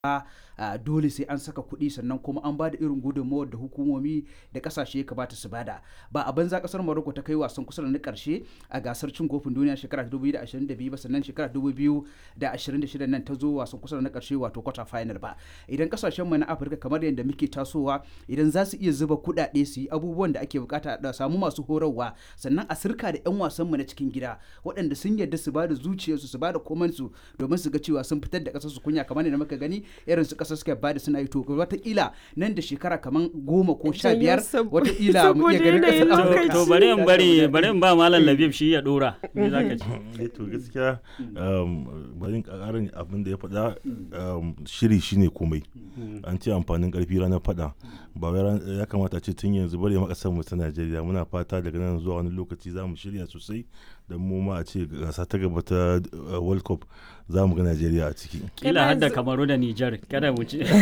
a dole sai an saka kuɗi sannan kuma an ba da irin gudunmawar da hukumomi da kasashe ya kamata su bada ba a banza kasar Morocco ta kai wasan kusa da na karshe a gasar cin kofin duniya shekara 2022 ba sannan shekara 2026 nan ta zo wasan kusa da na karshe wato quarter final ba idan kasashen mu na Afirka kamar yadda muke tasowa idan za su iya zuba kuɗaɗe su yi abubuwan da ake bukata da samu masu horarwa sannan a sirka da 'yan wasan mu na cikin gida waɗanda sun yarda su ba da zuciyarsu su ba da komansu domin su ga cewa sun fitar da ƙasar su kunya kamar yadda muka gani irin su ƙasar suka bada suna yi to wataƙila nan da shekara kamar goma ko sha biyar wataƙila mu iya ganin ƙasar Afirka. To bari in bari bari in ba Malam Labib shi ya dora. Me za ka ce? to gaskiya bari in ƙarin abin da ya faɗa shiri shine komai. An ce amfanin ƙarfi ranar faɗa. Ba wai ya kamata ce tun yanzu bari ma ƙasar mu ta Najeriya muna fata daga nan zuwa wani lokaci za mu shirya sosai da mu ma a ce gasa ta gaba ta World Cup za mu ga Najeriya a ciki. Kila hadda Kamaru da Nijar kada mu ce.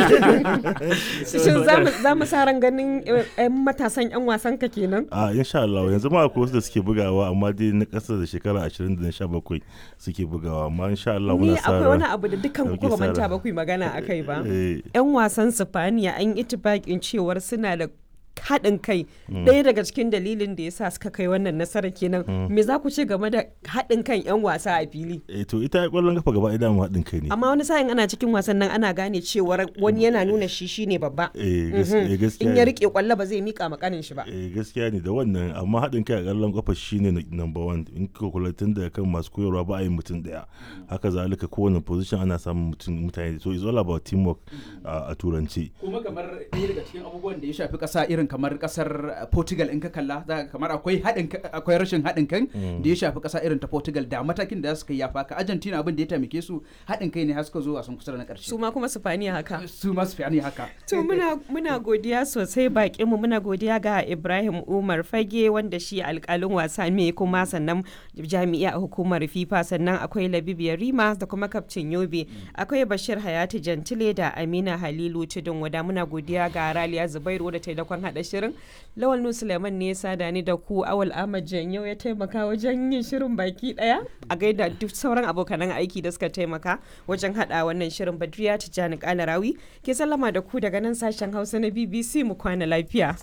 Shin za mu sa ran ganin 'yan matasan 'yan wasan ka kenan? A insha Allah yanzu ma akwai wasu da suke bugawa amma dai na ƙasa da shekara 20 da 17 suke bugawa amma insha Allah Ni muna sa akwai ran wani abu da dukkan ku dauke ba sa manta ran. ba ku yi magana akai ba. Eh, 'Yan wasan Sifaniya an yi itibakin cewar suna da haɗin kai ɗaya daga cikin dalilin da ya sa suka kai wannan nasara kenan me za ku ce game da haɗin kan 'yan wasa a fili eh, to ita ƙwallon kafa gaba ɗaya mu haɗin kai ne. amma wani sa'in ana cikin wasan nan ana gane cewar wani yana nuna shi shine babba Eh, gas- eh, gaskiya in ya ne. rike kwallo ba zai mika makanin shi ba Eh, gaskiya ne da wannan amma haɗin kai a ƙallon kafa shine na- number one in ka kula tun da kan masu koyarwa ba a yin mutum ɗaya haka zalika kowane position ana samun mutum mutane so it's all about teamwork a a turanci kuma kamar ɗaya daga cikin abubuwan da ya shafi ƙasa irin kamar ƙasar Portugal in ka kalla za ka kamar akwai haɗin ka- akwai rashin haɗin kan da ya shafi ƙasa irin ta Portugal da matakin da za su kai ya faka Argentina abin da ya taimake su haɗin kai ne har suka zo wasan kusa da na ƙarshe su ma kuma Sifaniya haka su ma su fi haka To muna, muna godiya sosai bakinmu muna godiya ga Ibrahim Umar Fage wanda shi alkalin wasa ne kuma sannan jami'a a hukumar FIFA sannan akwai Labib Yarima da kuma kaftin Yobe akwai Bashir Hayati Jantile da Amina Halilu Tudun wada muna godiya ga Raliya Zubairu da taimakon hada shirin Lawal Nu Suleiman ne ya sada ni da ku Awal Ahmad Janyo ya taimaka wajen yin shirin baki daya a gaida duk sauran abokanan aiki da suka taimaka wajen hada wannan shirin Badriya Tijjani Kalarawi ke sallama da ku daga nan sashen Hausa na BBC mu kwana lafiya.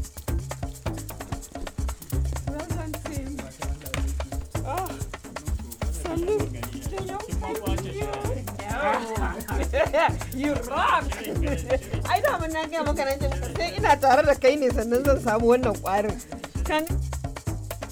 You rock! Ai da mun na gaya maka nan sai ina tare da kai ne sannan zan samu wannan kwarin. Kan